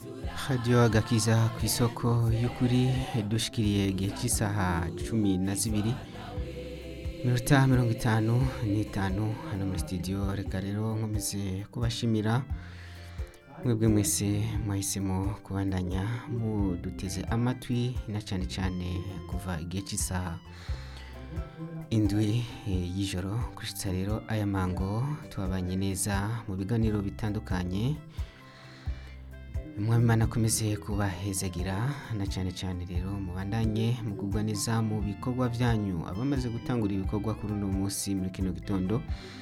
radiyo agakiza ku isoko y'ukuri dushikiriye igihe cy'isaha cumi na zibiri minota mirongo itanu n'itanu hano muri sitidiyo reka rero nkomeze kubashimira mwebwe mwese mwahisemo kubandanya muduteze amatwi na cyane cyane kuva igihe cy'isaha indwi eh, y'ijoro gushitsa rero aya mango tubabanye neza mu biganiro bitandukanye mwamimana akomeze kubahezagira na cyane cyane rero mubandanye mugubwa neza mu bikorwa byanyu abamaze gutangura ibikorwa kuri uno munsi muri kino gitondo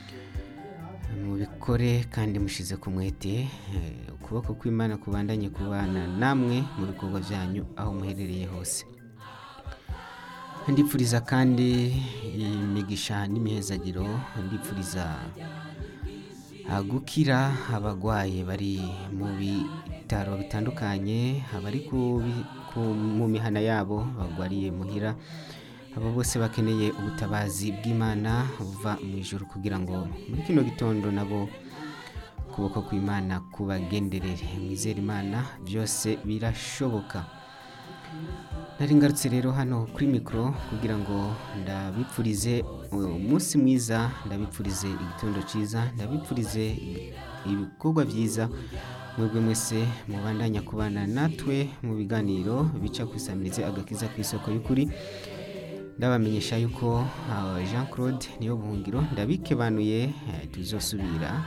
mubikore kandi mushize ku mwete eh, ukuboko kw'imana kubandanye kubana namwe mu bikorwa byanyu aho muherereye hose ndipfuriza kandi imigisha n'imihezagiro ndipfuriza ah, gukira abagwaye bari mu bitaro bitandukanye abari ku bi- ku- mu mihana yabo bagwariye muhira abo bose bakeneye ubutabazi bw'imana buva mu ijoro kugira ngo muri kino gitondo nabo ukuboko kw'imana kubagenderere mwizere imana byose birashoboka nari ngarutse rero hano kuri mikoro kugira ngo ndabipfurize umunsi mwiza ndabipfurize igitondo cyiza ndabipfurize ibikorwa byiza mwebwe mwese mubandanya kubana natwe mu biganiro bica ku isamirize agakiza ku isoko y'ukuri ndabamenyesha yuko ah, jean claude niyo buhungiro ndabikebanuye eh, tuzosubira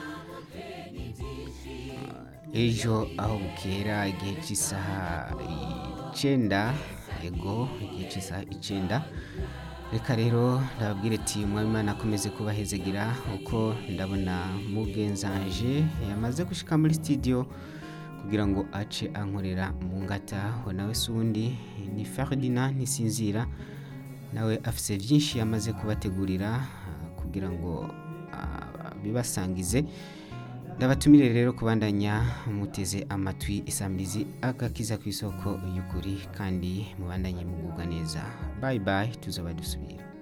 ejo aho bukera igihe cy'isaha icyenda ego igihe cy'isaha icyenda reka rero ndababwire ati umwami imana akomeze kubahezegira uko ndabona mugenzanje yamaze gushika muri studio kugira ngo ace ankorera mu ngata we nawe si uwundi ni ferdinand ntisinzira nawe afise byinshi yamaze kubategurira ah, kugira ngo ah, bibasangize ndabatumire rero kubandanya muteze amatwi isamirizi agakiza ku isoko y'ukuri kandi mubandanye mugubwa neza bayi bayi tuzaba dusubira